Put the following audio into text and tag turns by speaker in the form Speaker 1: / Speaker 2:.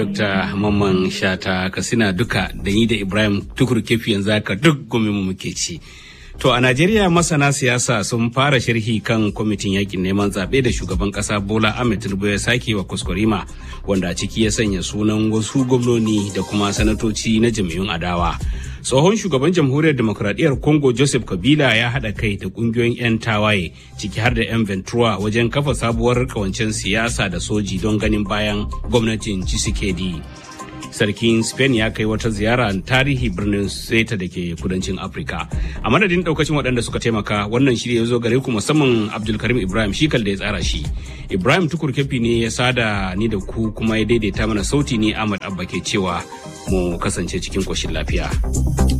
Speaker 1: Dr. Mamman Shata Katsina duka da ni da Ibrahim Tukur Kefi yanzu haka duk gumi mu muke ci. To a Najeriya masana siyasa sun fara sharhi kan kwamitin yakin neman zaɓe da shugaban ƙasa Bola Ahmed Tinubu ya sake wa kuskurima wanda a ciki ya sanya sunan wasu gwamnoni da kuma sanatoci na jam'iyyun adawa. Tsohon shugaban jamhuriyar demokuraɗiyyar Congo Joseph Kabila ya haɗa kai da ƙungiyoyin 'yan tawaye ciki har da 'yan Ventura wajen kafa sabuwar kawancen siyasa da soji don ganin bayan gwamnatin Tshisekedi. sarkin spain ya kai wata ziyara tarihi birnin seta da ke kudancin afirka a madadin daukacin waɗanda suka taimaka wannan shirya ya zo gare ku musamman abdulkarim ibrahim shi da ya tsara shi ibrahim tukur kefi ne ya sada ni da ku kuma ya daidaita mana sauti ne ahmad abba ke cewa mu kasance cikin koshin lafiya